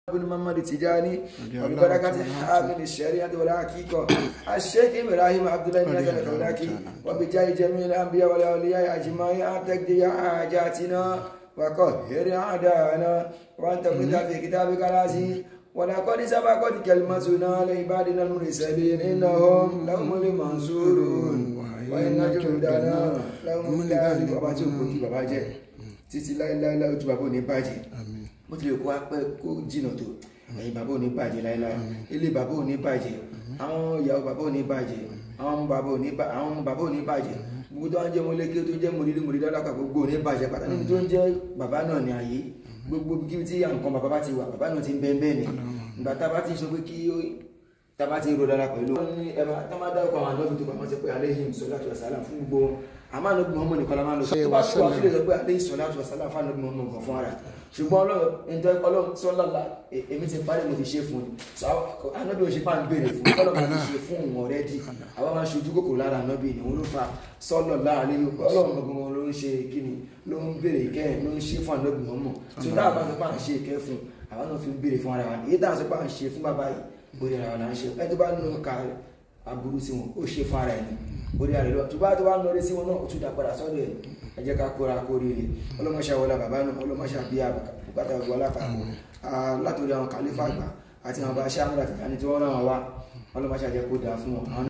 بن محمد التجاني وببركة حامل الشريعة والحقيقة الشيخ إبراهيم عبد الله بن حسن الكولاكي وبجاه جميع الأنبياء والأولياء أجمعين أن تقضي حاجاتنا وقهر أعداءنا وأن تقضي في كتابك العزيز ولقد سبقت كلمتنا لعبادنا المرسلين إنهم لهم المنصورون وإن جندنا لهم الغالبون bàbá tí ó kò kí bàbá jẹ títí láéláé ojú bàbá ò ní bàjẹ́ bó tilẹ̀ kó wá pẹ́ kó jìnnà tó ẹ̀yìn bàbá ò ní bàjẹ́ láéláé ilé bàbá ò ní bàjẹ́ àwọn ìyàwó bàbá ò ní bàjẹ́ àwọn ọmọ bàbá ò ní bàjẹ́ àwọn ọmọ bàbá ò ní bàjẹ́ gbogbo tó ń jẹ́ mọ́lẹ́kí tó jẹ́ mọ́lẹ́dí mọ́lẹ́dí alákà gbogbo ò ní bàjẹ́ pàtàkì níbi tó ń jẹ́ bàbá náà ní ayé gbogbo kíbi tí nǹkan bàbá bá ti wà bàbá náà ti ń bẹ́ẹ̀ bẹ́ẹ̀ ni ìgbà tá a bá ti sọ pé kí tá a bá ti ro dára pẹ̀lú. wọ́n ní ẹ máa tá a máa dárúkọ àwọn àdóbi tó pamọ́ sí pé aléhìn sọláàtù wasálà fún gbogbo àmọ́ ànábì Muhammad nìkan la máa lọ sọ tó bá tó wà sílẹ̀ sọ pé aléhìn sọláàtù wasálà fún ànábì Muhammad nǹkan fún ara ṣùgbọ́n ọlọ́run sọ́lọ́lá èmi ti parí mo ti ṣe fún un ànábì òṣèpá bá ń béèrè fún un ọlọ́run ti ṣe fún òun ọ̀rẹ́dì àwọn máa ń ṣojú kòkòrò lára ànábì ni òun ló fa sọ́lọ́lá àlejò ọlọ́run gbogbo ló ń ṣe kíni ló ń béèrè ìkẹ́ ló ń ṣe fún ànábì Muhammad tó dáa bá sọ pé à ń ṣe ìkẹ́ fún àwọn náà fi ń béèrè fún ara wa èyí dáa sọ pé à ń ṣe fún bàbá yìí orí ara wa là ń ṣe ẹ tó bá nù ká aburú sí wọn ó ṣe fún ara ẹ̀ ní orí ara rẹ̀ lọ tó bá tó bá nù orí sí wọn náà ó tún dá padà sọ́dọ̀ ẹ̀ ẹ jẹ́ ká kóra kó rere ọlọ́mọṣà wọlé bàbá náà ọlọ́mọṣà bí bùkátà ọgbọ́n alápapọ̀ látòrí àwọn kàlífà àgbà àti àwọn bá aṣáájú àti ìdáni tí wọ́n rán wọn wá ọlọ́mọṣà jẹ́ kó dáa fún wọn.